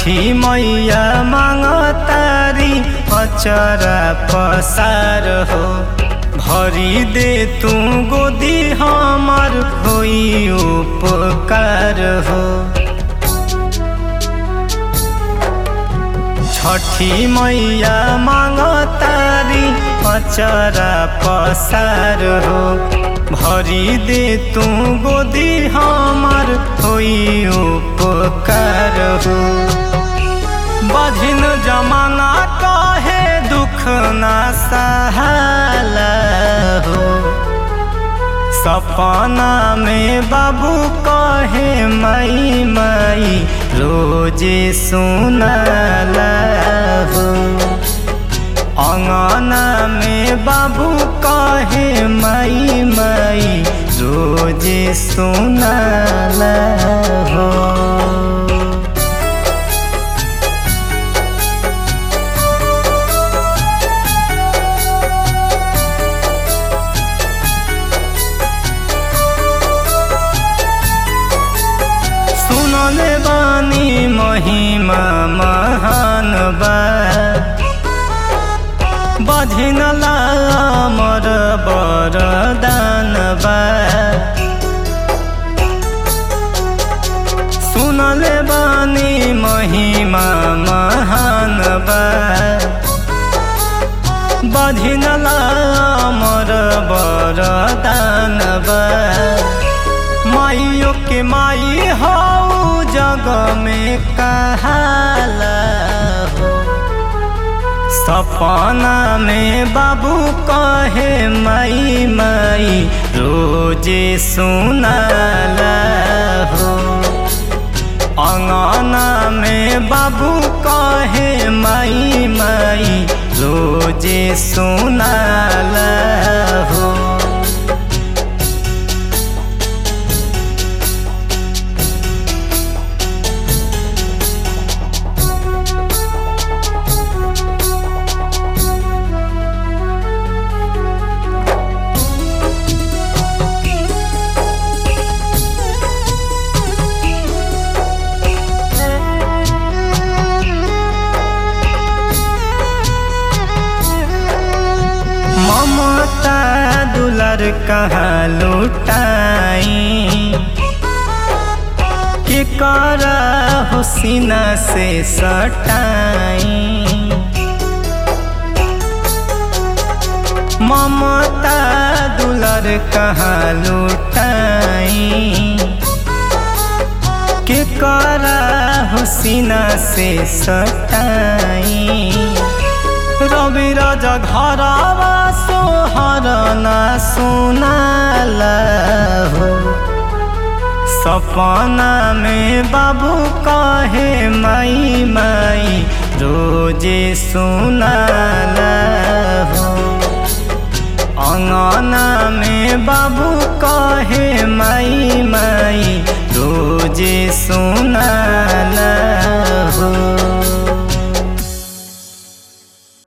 छठी मैया मांगतारी अचरा पसार हो भरी दे तू गोदी हमर होई उपकार हो छठी मैया मांगतारी अचरा पसार हो भरी दे तू गोदी हमर होई उपकार हो बधिन जमाना कहे दुख ना सहाला हो सपना में बाबू कहे मई मई रोजे सुनला हो अंगना में बाबू कहे मई मई रोजे सुनला हो सुनले बानी महिमा महान बा बधिनला मर बरदान बा सुनले बानी महिमा महान बा बधिनला मर बरदान बा माइयो के माई हो जग में कहाला हो सपना में बाबू कहे मई मई रोजे सुनला हो अंगना में बाबू कहे मई मई रोजे सुनला हो ममता दुलर कहाँ लुटाई के कर हुसीना से सटाई ममता दुलर कहाँ लुटाई के कर हुसीना से सटाई रवि राजा घरवा सोहर ना सुनाला हो सपना में बाबू कहे मई मई रोजे सुनाला हो अंगना में बाबू कहे मई मई रोजे सुनाला हो